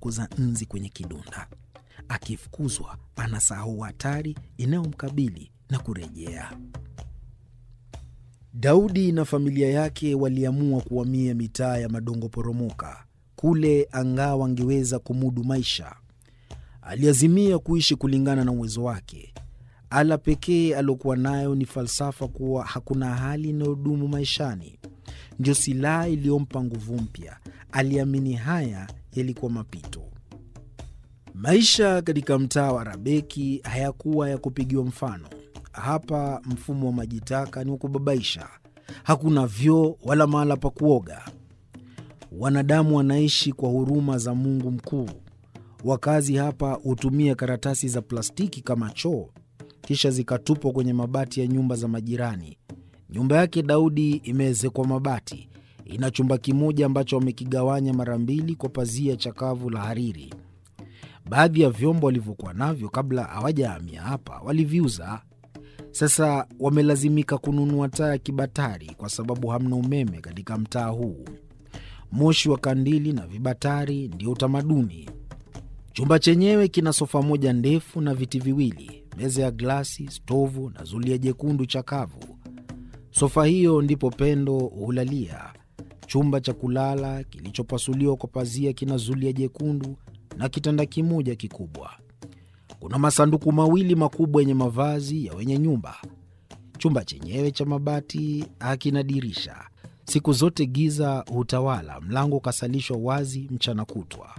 kufukuza nzi kwenye kidonda. Akifukuzwa anasahau hatari inayomkabili na kurejea. Daudi na familia yake waliamua kuhamia mitaa ya Madongo Poromoka, kule angawa angeweza kumudu maisha. Aliazimia kuishi kulingana na uwezo wake. Ala pekee aliokuwa nayo ni falsafa kuwa hakuna hali inayodumu maishani, ndio silaha iliyompa nguvu mpya. Aliamini haya yalikuwa mapito. Maisha katika mtaa wa Rabeki hayakuwa ya kupigiwa mfano. Hapa mfumo wa maji taka ni wa kubabaisha. Hakuna vyoo wala mahala pa kuoga. Wanadamu wanaishi kwa huruma za Mungu mkuu. Wakazi hapa hutumia karatasi za plastiki kama choo, kisha zikatupwa kwenye mabati ya nyumba za majirani. Nyumba yake Daudi imeezekwa mabati, ina chumba kimoja ambacho wamekigawanya mara mbili kwa pazia chakavu la hariri. Baadhi ya vyombo walivyokuwa navyo kabla hawajahamia hapa waliviuza. Sasa wamelazimika kununua taa ya kibatari kwa sababu hamna umeme katika mtaa huu. Moshi wa kandili na vibatari ndio utamaduni. Chumba chenyewe kina sofa moja ndefu na viti viwili, meza ya glasi, stovu na zulia jekundu chakavu. Sofa hiyo ndipo Pendo hulalia. Chumba cha kulala kilichopasuliwa kwa pazia kina zulia jekundu na kitanda kimoja kikubwa. Kuna masanduku mawili makubwa yenye mavazi ya wenye nyumba. Chumba chenyewe cha mabati hakina dirisha. Siku zote giza hutawala, mlango ukasalishwa wazi mchana kutwa.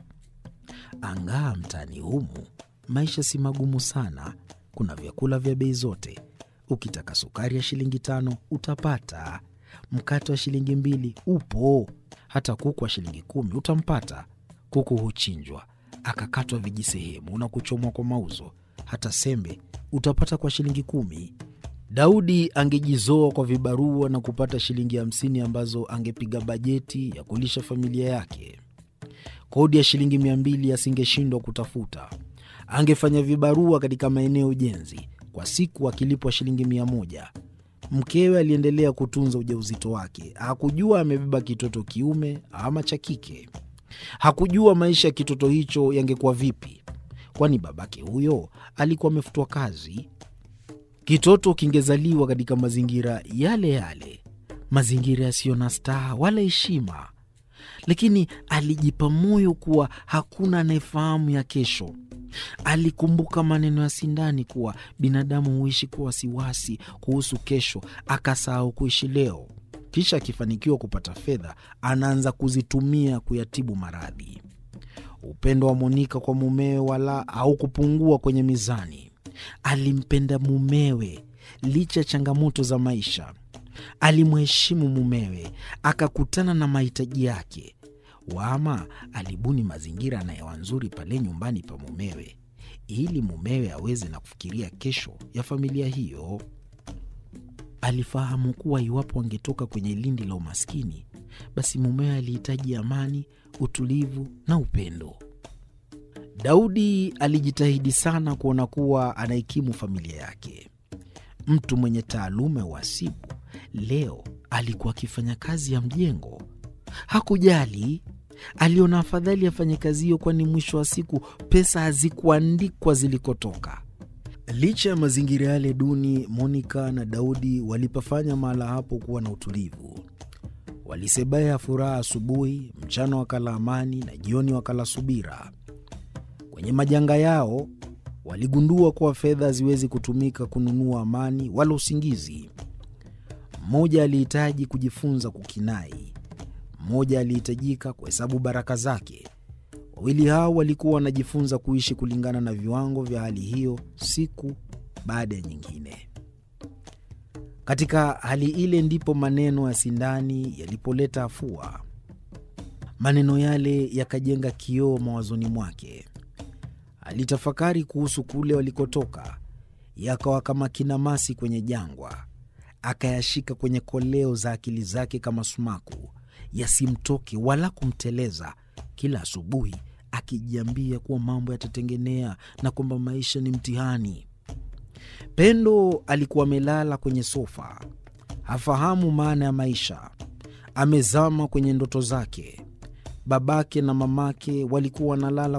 Angaa mtaani humu maisha si magumu sana. Kuna vyakula vya bei zote. Ukitaka sukari ya shilingi tano utapata, mkate wa shilingi mbili upo, hata kuku wa shilingi kumi utampata. Kuku huchinjwa akakatwa vijisehemu na kuchomwa kwa mauzo. Hata sembe utapata kwa shilingi kumi. Daudi angejizoa kwa vibarua na kupata shilingi hamsini ambazo angepiga bajeti ya kulisha familia yake. Kodi ya shilingi mia mbili asingeshindwa kutafuta. Angefanya vibarua katika maeneo ujenzi, kwa siku akilipwa shilingi mia moja. Mkewe aliendelea kutunza ujauzito wake. Hakujua amebeba kitoto kiume ama cha kike. Hakujua maisha ya kitoto hicho yangekuwa vipi, kwani babake huyo alikuwa amefutwa kazi. Kitoto kingezaliwa katika mazingira yale yale, mazingira yasiyo na staha wala heshima, lakini alijipa moyo kuwa hakuna anayefahamu ya kesho. Alikumbuka maneno ya Sindani kuwa binadamu huishi kwa wasiwasi kuhusu kesho, akasahau kuishi leo. Kisha akifanikiwa kupata fedha, anaanza kuzitumia kuyatibu maradhi. Upendo wa Monika kwa mumewe wala haukupungua kwenye mizani. Alimpenda mumewe licha ya changamoto za maisha. Alimheshimu mumewe, akakutana na mahitaji yake. Wama alibuni mazingira na hewa nzuri pale nyumbani pa mumewe, ili mumewe aweze na kufikiria kesho ya familia hiyo. Alifahamu kuwa iwapo angetoka kwenye lindi la umaskini, basi mumewe alihitaji amani, utulivu na upendo. Daudi alijitahidi sana kuona kuwa anahikimu familia yake. Mtu mwenye taaluma ya uhasibu leo alikuwa akifanya kazi ya mjengo. Hakujali, aliona afadhali afanye kazi hiyo, kwani mwisho wa siku pesa hazikuandikwa zilikotoka. Licha ya mazingira yale duni, Monika na Daudi walipafanya mahala hapo kuwa na utulivu. Walisebaya furaha asubuhi, mchana wakala amani na jioni wakala subira. Kwenye majanga yao waligundua kuwa fedha haziwezi kutumika kununua amani wala usingizi. Mmoja alihitaji kujifunza kukinai, mmoja alihitajika kuhesabu baraka zake. Wawili hao walikuwa wanajifunza kuishi kulingana na viwango vya hali hiyo, siku baada ya nyingine. Katika hali ile ndipo maneno ya Sindani yalipoleta afua. Maneno yale yakajenga kioo mawazoni mwake. Alitafakari kuhusu kule walikotoka, yakawa kama kinamasi kwenye jangwa. Akayashika kwenye koleo za akili zake kama sumaku, yasimtoke wala kumteleza. Kila asubuhi akijiambia kuwa mambo yatatengenea na kwamba maisha ni mtihani. Pendo alikuwa amelala kwenye sofa, hafahamu maana ya maisha, amezama kwenye ndoto zake. Babake na mamake walikuwa wanalala